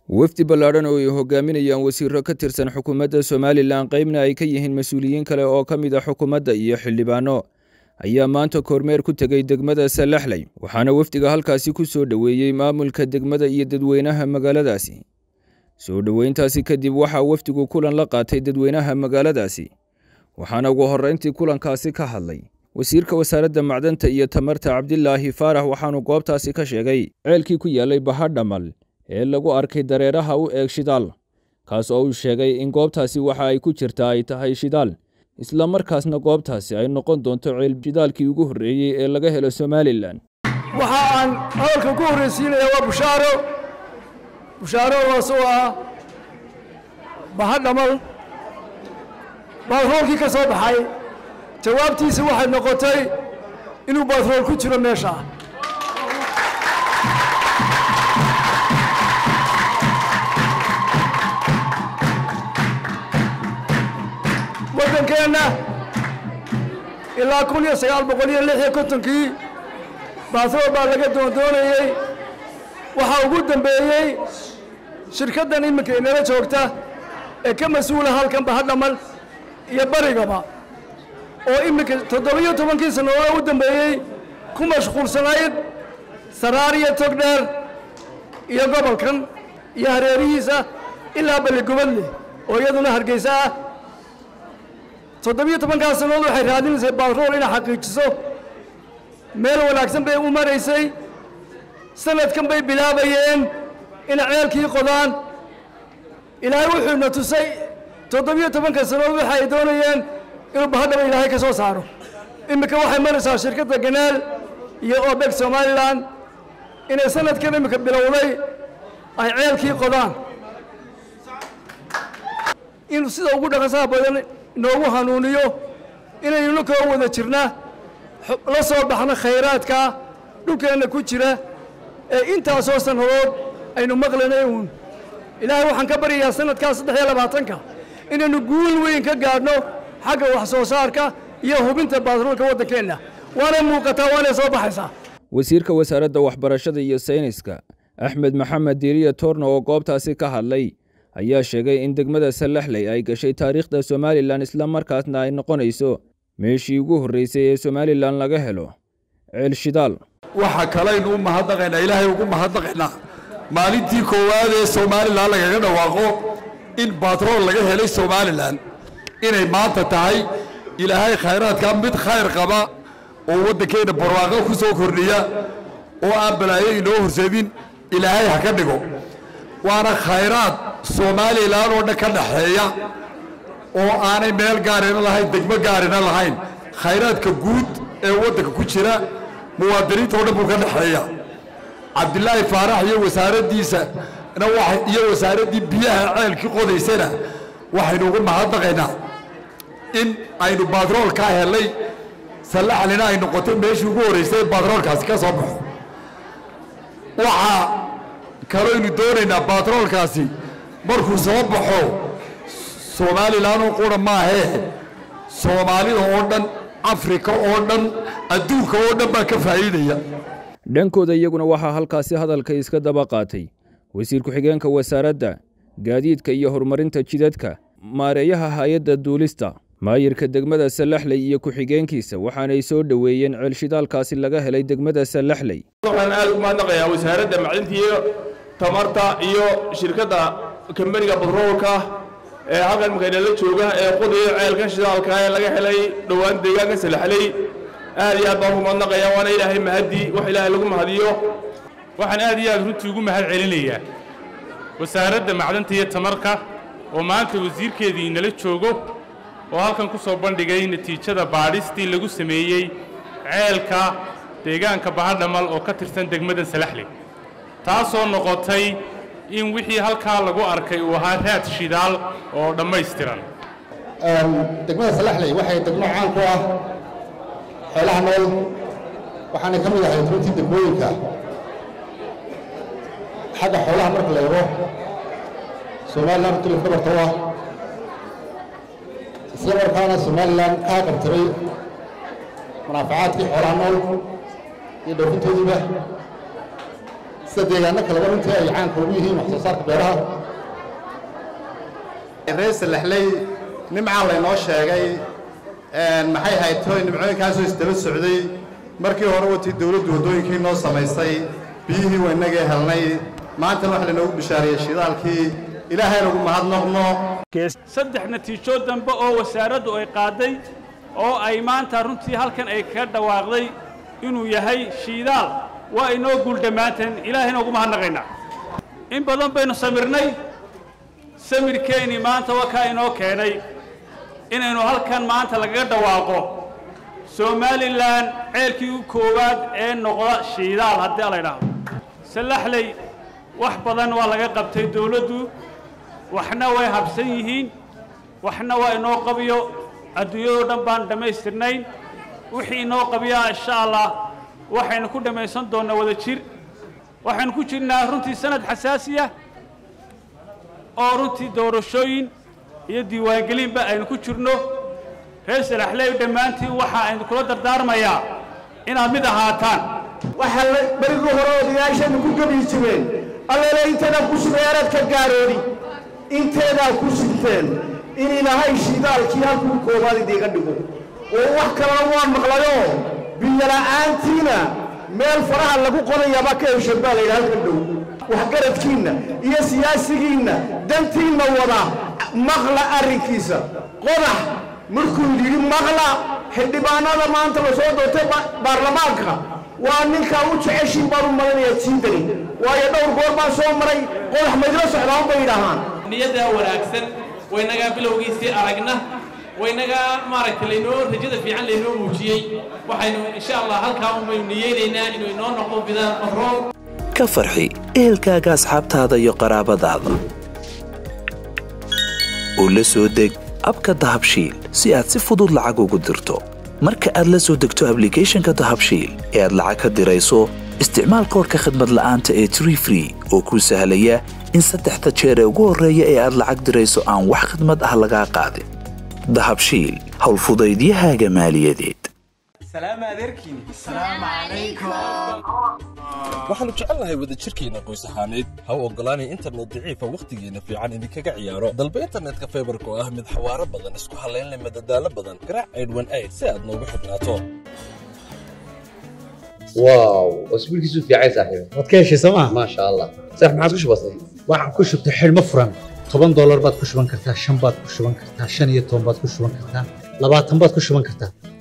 wafdi ballaadhan oo ay hogaaminayaan wasiiro ka tirsan xukuumadda somalilan qeybna ay ka yihiin mas-uuliyiin kale oo ka mid a xukuumadda iyo xildhibaano ayaa maanta kormeer ku tegey degmada salaxley waxaana wafdiga halkaasi ku soo dhoweeyey maamulka degmada iyo dadweynaha magaaladaasi soo dhoweyntaasi kadib waxaa wafdigu kulan la qaatay dadweynaha magaaladaasi waxaana ugu horreyntii kulankaasi ka hadlay wasiirka wasaaradda macdanta iyo tamarta cabdilaahi faarax waxaanu goobtaasi ka sheegay ceelkii ku yaallay bahadhamal ee lagu arkay dareeraha u eeg shidaal kaas oo uu sheegay in goobtaasi waxa ay ku jirtaa ay tahay shidaal isla markaasna goobtaasi ay noqon doonto ceel shidaalkii ugu horreeyey ee laga helo somalilan waxa aan hadalka ku horreysiinaya waa bushaaro bushaaradaas oo ah bahadhamal baatroolkii ka soo baxay jawaabtiisa waxay noqotay inuu baatrool ku jiro meesha waddankeenna ilaa kun iyo sagaal boqol iyo lix iyo kontonkii baatrool baa laga doondoonayey waxaa ugu dambeeyey shirkaddan iminka inala joogta ee ka mas-uula halkan bahadhamal iyo barigaba oo iminka toddobiyo tobankii sannadood u dambeeyey ku mashquulsanayd saraar iyo togdheer iyo gobolkan iyo hareerihiisa ilaa balligubadle oo iyaduna hargeysa ah toddobiyo tobankaas sannadood waxay raadinaysay baatrool inay xaqiijiso meel wanaagsan bay u maraysay sanadkan bay bilaabayeen inay ceelkii qodaan ilaahay wuxuuna tusay toddobiyo tobanka sannadood waxa ay doonayeen inuu bahadhaba ilaahay ka soo saaro iminka waxay maraysaa shirkadda ganaal iyo obeg somalilan inay sanadkan iminka bilowday ay ceelkii qodaan inuu sida ugu dhaqasaha badan inoogu hanuuniyo inaynu koo wada jirna la soo baxno khayraadka dhulkeenna ku jira ee intaasoo sannadood aynu maqlanay uun ilaahay waxaan ka baryayaa sanadkaa saddex iyo labaatanka inaynu guul weyn ka gaadhno xagga wax soo saarka iyo hubinta baatroolka waddankeenna waana muuqataa waanay soo baxaysaa wasiirka wasaaradda waxbarashada iyo sayniska axmed maxamed diiriya toorna oo goobtaasi ka hadlay ayaa sheegay in degmada salaxley ay gashay taariikhda somalilan isla markaasna ay noqonayso meeshii ugu horreysay ee somalilan laga helo ceel shidaal waxa kalaynu u mahadnaqaynaa ilaahay ugu mahadnaqaynaa maalintii koowaad ee somalilan lagaga dhawaaqo in batrool laga helay somalilan inay maanta tahay ilaahay khayraadka mid khayr qaba oo waddankeenna barwaaqo ku soo kordhiya oo aan balaayo inoo horseedin ilaahay ha ka dhigo waana khayraad somalilan oo dhan ka dhaxeeya oo aanay meel gaarina lahayn degmo gaarina lahayn khayraadka guud ee waddanka ku jira muwaadiniinta oo dhan buu ka dhexeeya cabdilaahi faarax iyo wasaaraddiisa iyo wasaaraddii biyaha ceelkii qodaysana waxaynu ugu mahadnaqaynaa in aynu batrool ka helay sallaxlina ay noqotay meeshii ugu horraysay batroolkaasi ka soo baxo waxaa kalooynu doonaynaa batroolkaasi markuu soo baxo somalilan oo qura maahee soomaalida oo dhan afrika oo dhan adduunka oo dhan baa ka faa'iidaya dhankooda iyaguna waxaa halkaasi hadalka iska daba qaatay wasiir ku-xigeenka wasaaradda gaadiidka iyo horumarinta jidadka maareeyaha hay-adda duulista maayirka degmada salaxley iyo ku-xigeenkiisa waxaanay soo dhoweeyeen ceelshidaalkaasi laga helay degmada salaxley waxaan aad ugu mahadnaqayaa wasaaradda macdinta iyo tamarta iyo shirkadda kambaniga batroolka ee halkan makaynala jooga ee qodaya ceelkan shidaalka ee laga helay dhowaan deegaanka salaxley aad iyo aad baan ugu mahadnaqayaa waana ilaahay mahadii wax ilaahay lagu mahadiyo waxaan aad iyo aad runtii ugu mahad celinayaa wasaaradda macdanta iyo tamarka oo maanta wasiirkeedii inala joogo oo halkan ku soo bandhigay natiijada baadhistii lagu sameeyey ceelka deegaanka bahadhamal oo ka tirsan degmada salaxley taasoo noqotay in wixii halkaa lagu arkay uu ahaa raad shidaal oo dhammaystiran degmada salaxley waxay degmo caan ku ah xoolaha nool waxaanay ka mid ahay runtii degmooyinka xagga xoolaha marka la eego somalilan runtii lafka barto ah isla markaana somalilan kaa qabtiray munaafacaadkii xoolaha nool iyo dhoofintoodiiba sida deegaano kaleba runtii ay caanka ugu yihiin wax soo saarka beeraha reer salaxley nimcaa laynoo sheegay maxay ahayd toy nimcooyinkaasoo isdaba socday markii hore watii dawladdu waddooyinkii noo samaysay biyihii waynagee helnay maantana waxa laynoogu bishaariyey shidaalkii ilaahayna ugu mahadnaqno saddex natiijo dambe oo wasaaraddu ay qaaday oo ay maanta runtii halkan ay kaga dhawaaqday inuu yahay shiidaal waa inoo guul dhammaanteen ilaahayna ugu mahadnaqaynaa in badan baynu samirnay samirkeennii maanta waa kaa inoo keenay inaynu halkan maanta lagaga dhawaaqo somalilan ceelkii u koowaad ee noqda shiidaal haddii la ydhaahdo sallaxley wax badan waa laga qabtay dawladdu waxna way habsan yihiin waxna waa inoo qabiyo adduunyadoo dhan baan dhammaystirnayn wixii inoo qabiyaa insha allah waxaynu ku dhammaysan doonnaa wada jir waxaynu ku jirnaa runtii sanad xasaasiya oo runtii doorashooyin iyo diiwaangelinba aynu ku jirno reer salaxley dhammaantiin waxa aynu kula dardaarmayaa inaad mid ahaataan waxaa berigii hore odayaashaynu ku gebi jireen allele inteedaa ku subeeraad ka gaaroodi inteedaa ku sugteen in ilaahay shidaalkii halkuu koobaad idiiga dhigo oo wax kalena waa maqlayoo biyola'aantiina meel faraha lagu qodayaaba ka heshan baa layidhi halkan dhow waxgaradkiinna iyo siyaasigiinna dantiinna wada maqla arrinkiisa qodax markuu yidhi maqla xildhibaanada maanta la soo doortay baarlamaanka waa ninkaa u jeceshiin baan u malinayaa jiindani waayo dhowr goor baan soo maray qodax maydla socdaan bay yidhaahaan niyaddaa wanaagsan waynagaa bilowgiisii aragna waynagaa maaragtay laynoo rajada fiican laynoo muujiyey waxaynu insha allah halkaa unbaynu niyeynaynaa inuu inoo noqdo bidaan batrool ka farxi ehelkaaga asxaabtaada iyo qaraabadaada oo la soo deg abka dahabshiil si aad si fudud lacag ugu dirto marka aad la soo degto ablicathonka dahabshiil ee aad lacag ka dirayso isticmaal koorka khadmad la'aanta ee tree free oo kuu sahlaya in saddexda jeer ee ugu horreeya ee aad lacag dirayso aan wax khadmad ah lagaa qaadin dahabshiil howlfudaydiyahaaga maaliyadeed waxaannu jecelnahay wadajirkeenna qoys ahaaneed ha u oggolaanay internet daciifa wakhtigeenna fiican idinkaga ciyaaro dalba internetka faybarka oo ah mid xawaaro badan isku hallaynleh madadaalo badan garaac aydhwan ayd si aad noogu xidhnaato واو اسبوع كيسو في عايز صاحبي waad ka heshay sooma ما شاء الله صح ما عادش بسيط waxaan ku shubtay xidhmo furan toban doolar baad ku shuban kartaa shan baad ku shuban kartaa shan iyo toban baad ku shuban kartaa labaatan baad ku shuban kartaa